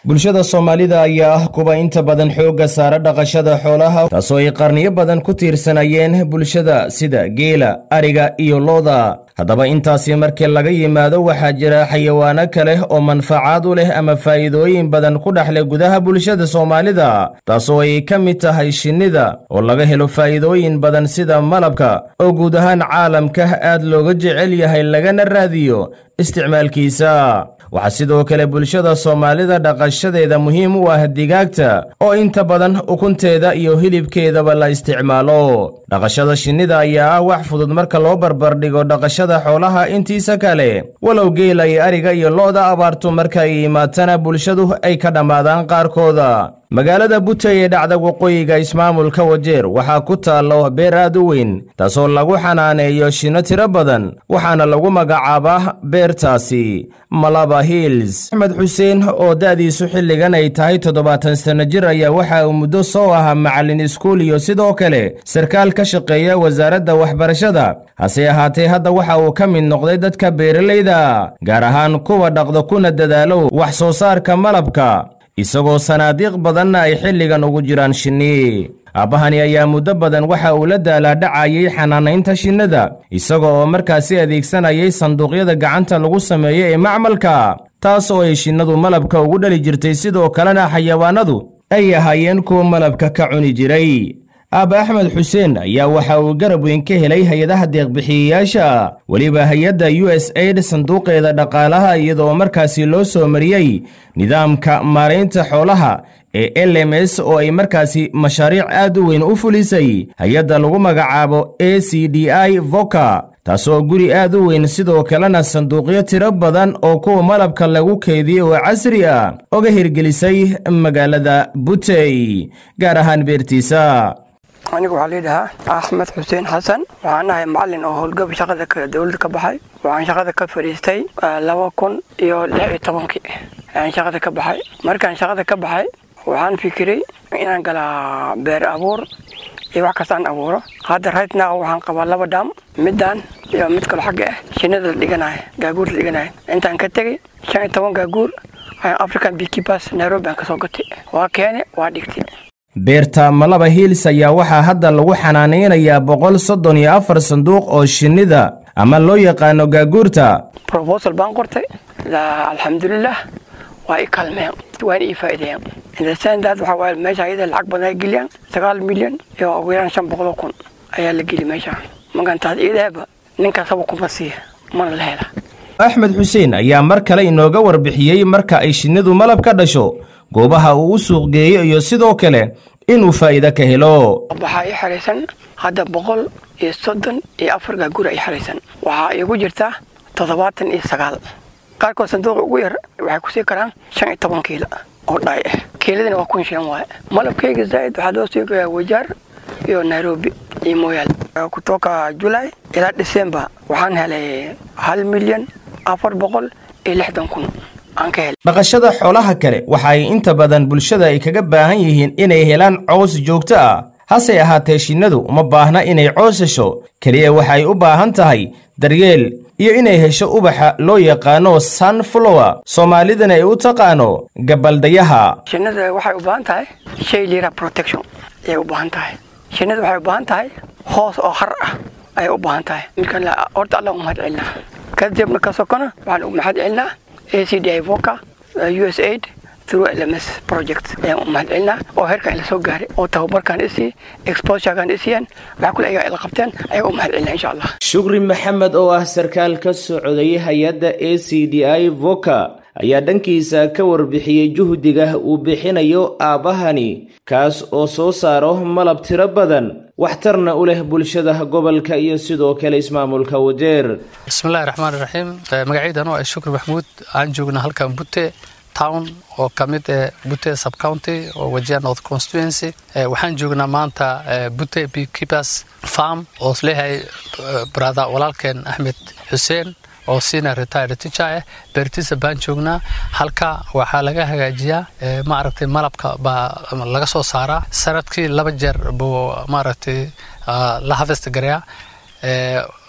bulshada soomaalida ayaa ah kuwa inta badan xoogga saara dhaqashada xoolaha taasoo ay qarniyo badan ku tiirsanayeen bulshada sida geela ariga iyo looda haddaba intaasi markii laga yimaado waxaa jira xayawaano kale oo manfacaad u leh ama faa'iidooyin badan ku dhexleh gudaha bulshada soomaalida taasoo ay ka mid tahay shinnida oo laga helo faa'iidooyin badan sida malabka oo guud ahaan caalamka aad looga jecel yahay lagana raadiyo isticmaalkiisa waxaa sidoo kale bulshada soomaalida dhaqashadeeda muhiim u ah digaagta oo inta badan ukunteeda iyo hilibkeedaba la isticmaalo dhaqashada shinnida ayaa ah wax fudud marka loo barbardhigo dhaqashada xoolaha intiisa kale walow geela iyo ariga iyo lo'da abaartu marka ay imaatana bulshadu ay ka dhammaadaan qaarkooda magaalada butey ee dhacda waqooyiga ismaamulka wajeer waxaa ku taallo beer aad u weyn taasoo lagu xanaaneeyo shinno tiro badan waxaana lagu magacaabaa beertaasi malaba hills axmed xuseen oo da'diisu xilligan ay tahay toddobaatan sanno jir ayaa waxa uu muddo soo ahaa macallin iskuul iyo sidoo kale sarkaal ka shaqeeya wasaaradda waxbarashada hase ahaatee hadda waxa uu ka mid noqday dadka beeralayda gaar ahaan kuwa dhaqda kuna dadaalo wax soo saarka malabka isagoo sanaadiiq badanna ay xilligan ugu jiraan shinni aabbahani ayaa muddo badan waxa uu la daalaadhacayay xanaanaynta shinnada isaga oo markaasi adeegsanayay sanduuqyada gacanta lagu sameeyo ee macmalka taas oo ay shinnadu malabka ugu dhali jirtay sidoo kalena xayawaanadu ay ahaayeen kuwa malabka ka cuni jiray aaba axmed xuseen ayaa waxa uu garab weyn ka helay hay-adaha deeqbixiyeyaasha weliba hay-adda u s aid sanduuqeeda dhaqaalaha iyadoo markaasi loo soo mariyey nidaamka maaraynta xoolaha ee l m s oo ay markaasi mashaariic aad u weyn u fulisay hay-adda lagu magacaabo a c d i voka taasoo guri aad u weyn sidoo kalena sanduuqyo tiro badan oo kuwa malabka lagu keydiyey oo casri ah oga hirgelisay magaalada butey gaar ahaan beertiisa aniga waxaa laydhahaa axmed xuseen xasan waxaan ahay macalin oo howlgab shaqada dowladda ka baxay waxaan shaqada ka fadhiistay laba kun iyo lix iyo tobankii ayaan shaqada ka baxay markaan shaqada ka baxay waxaan fikiray inaan galaa beer abuur iyo wax kastaan abuuro hadda rightnow waxaan qabaa laba dhaam midaan iyo mid kalo xagga ah shinnada la dhiganayo gaaguur la dhiganayo intaan ka tegey shan iyo toban gaaguur ayaan african beekeepers nairobi aan kasoo gatay waa keene waa dhigtay beerta malaba hiils ayaa waxaa hadda lagu xanaanaynayaa boqol soddon iyo afar sanduuq oo shinnida ama loo yaqaano gaaguurta robosal baan qortay alxamdulilah waa i kaalmeen waana ii faa'iideeyeen indasandaad waxaa waaye meesha ayada lacag badan ay geliyaan sagaal milyan iyo ugu yaraan shan boqoloo kun ayaa la geli meesha markaan taas iidaaba ninkaasaba kuma siiya mana la hela axmed xuseen ayaa mar kale inooga warbixiyey marka ay shinnidu malab ka dhasho goobaha uu u suuq geeyo iyo sidoo kale inuu faa'iido ka helo waxaa ii xeraysan hadda boqol iyo soddon iyo afar gaagura ii xeraysan waxaa iigu jirta toddobaatan iyo sagaal qaarkood sanduuqa ugu yar waxay kusii karaan shan iyo toban kiilo oo dhaay ah kiiladina waa kun shilan waaye malabkayga zaa'id waxaa loo sii gayaa wajaar iyo nairobi iyo mooyaale kutoka julay ilaa december waxaan helay hal milyan afar boqol iyo lixdan kun dhaqashada xoolaha kale waxa ay inta badan bulshada ay kaga baahan yihiin inay helaan cows joogto ah hase ahaatee shinnadu uma baahna inay cows hesho keliya waxay u baahan tahay daryeel iyo inay hesho ubaxa loo yaqaano sunflower soomaalidana ay u taqaano gabaldayaha shinnada waxay u baahan tahay shay lira protection ayay u baahan tahay shinnada waxay u baahan tahay hoos oo har ah ayay u baahan tahay midkan horta allah u mahad celinaa kadibna ka sokona waxaan u mahad celinaa acdi voca us aid through lms project ayaan u mahad celinaa oo heerkan ila soo gaaray oo tababarkan isii exposurekan isiiyeen waxaa kule ayaga ila qabteen ayaga u mahad celinaa insha allah shukri maxamed oo ah sarkaal ka socday hay-adda a c d i voca ayaa dhankiisa ka warbixiyey juhdiga uu bixinayo aabbahani kaas oo soo saaro malab tiro badan waxtarna u leh bulshada gobolka iyo sidoo kale ismaamulka wajeer bismillahi raxmaan raxiim magacaydan oo ah shukri maxmuud aan joognaa halkan bute town oo ka mid eh bute subcounty oo wajia north constituency waxaan joognaa maanta bute beekeepers farm oo isleeyahay brother walaalkeen axmed xuseen oo sina retire teacher ah beertiisa baan joognaa halka waxaa laga hagaajiyaa maaragtay malabka baa laga soo saaraa sanadkii laba jeer buu maaragtay la harvest garayaa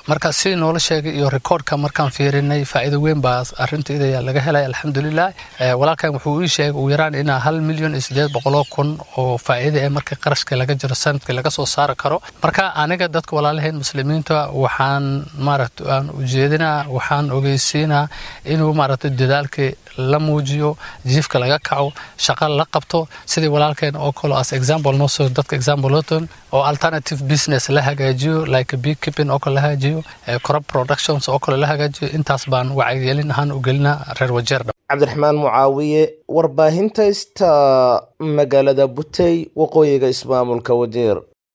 marka sidii noola sheegay iyo rikoordhka markaan fiirinay faa'iido weyn baa arrintaida laga helay alxamdulilah walaalkan wuxuu ii sheegay ugu yaraan inaa hal milyan iyo siddeed boqoloo kun oo faa'iida ee marka qarashka laga jiro sanadkii laga soo saari karo marka aniga dadka walaalahayn muslimiinta waxaan maaragta aan ujeedinaa waxaan ogeysiinaa inuu maaragta dadaalkii la muujiyo jiifka laga kaco shaqa la qabto sidii walaalkeen oo kale as example noo soo dadka example loton oo alternative business la hagaajiyo like bee keeping oo kale la hagaajiyo crop productions oo kale la hagaajiyo intaas baan wacyigelin ahaan u gelinaa reer wajeer cabdiraxmaan mucaawiye warbaahinta ista magaalada butey waqooyiga ismaamulka wajeer